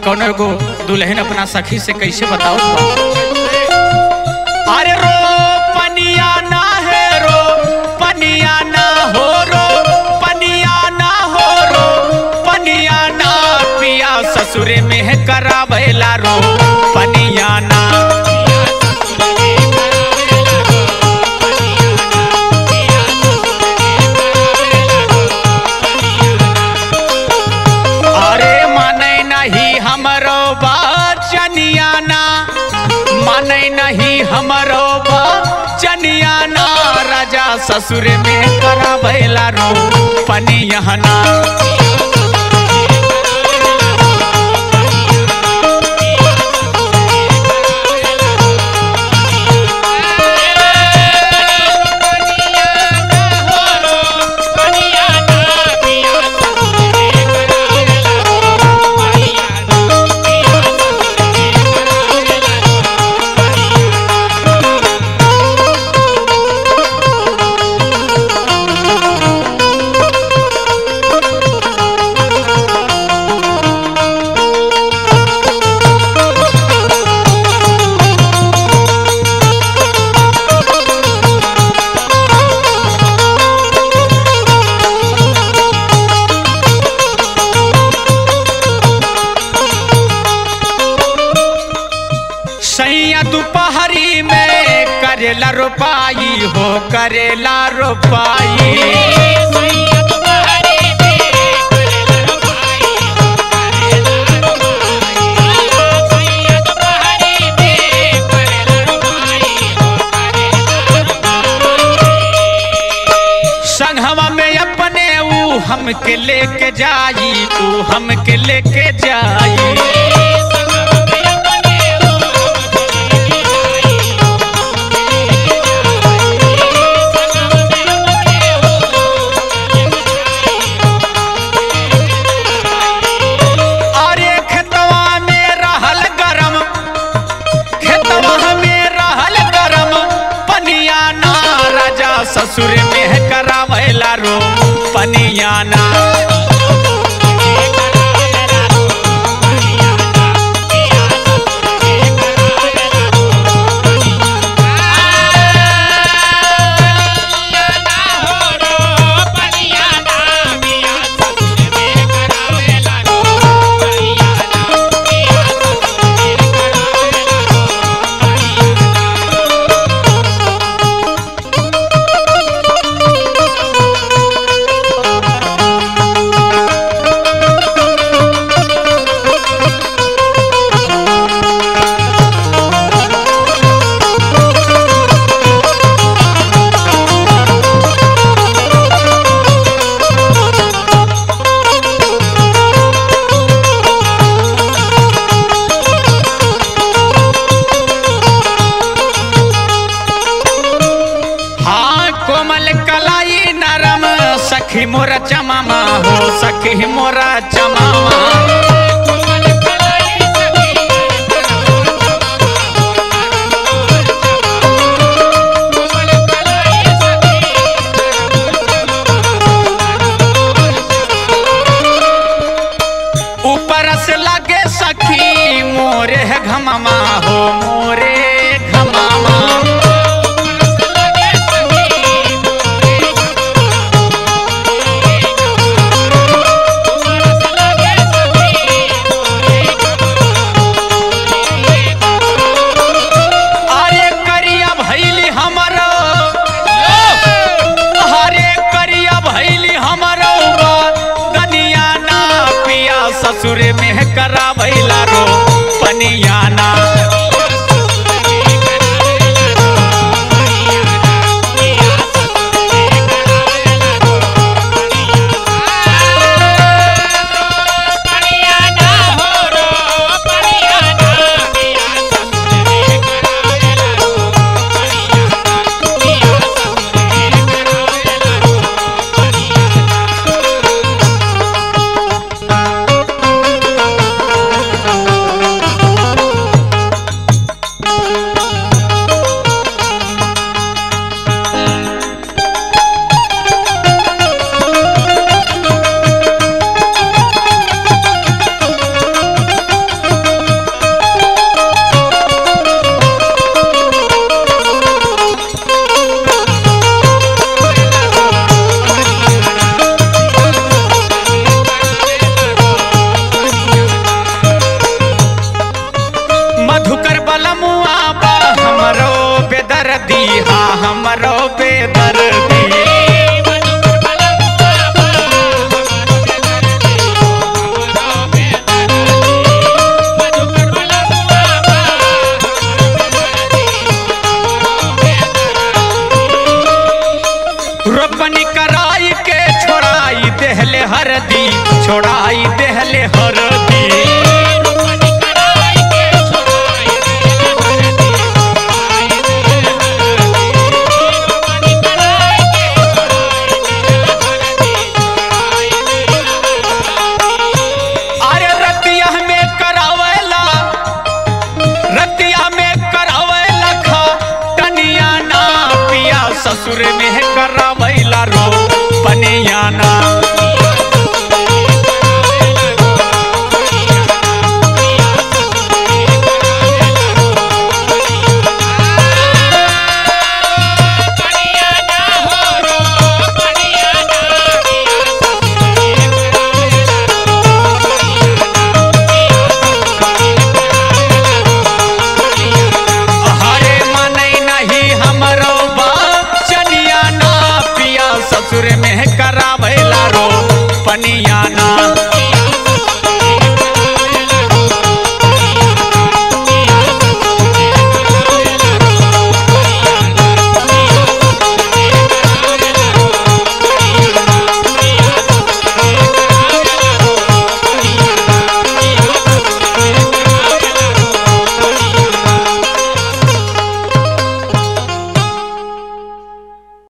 कौन एगो दुल्हन अपना सखी से कैसे बताओ अरे रो पनिया ना है रो पनिया ना हो रो पनिया ना हो रो पनिया ना पिया ससुरे में है करावेला रो पनिया ना अरे माने नहीं हमरो बचनिया ना माने नहीं हमरो बचनिया ना राजा ससुर में करावेला रो पनिया ना सैया दोपहरी में करेला रोपाई हो करेला रोपाई संघवा में अपने ऊ हमके लेके जाई ऊ हमके लेके जाई अरे खेतवा में रहल गरम खेतवा में रहल गरम पनिया ना राजा ससुर में है करावेला रो पनिया ना हाँ कोमल कलाई नरम सखी मोरा चमामा हो सखी मोरा चमामा ऊपर से लगे सखी मोरे है घमामा हो मोरे घमामा अरे करिया भैली हमरो अरे करिया भैली हमरो दनिया ना पिया ससुर में करावैला रो पनिया ना छोड़ाई देहले हरदी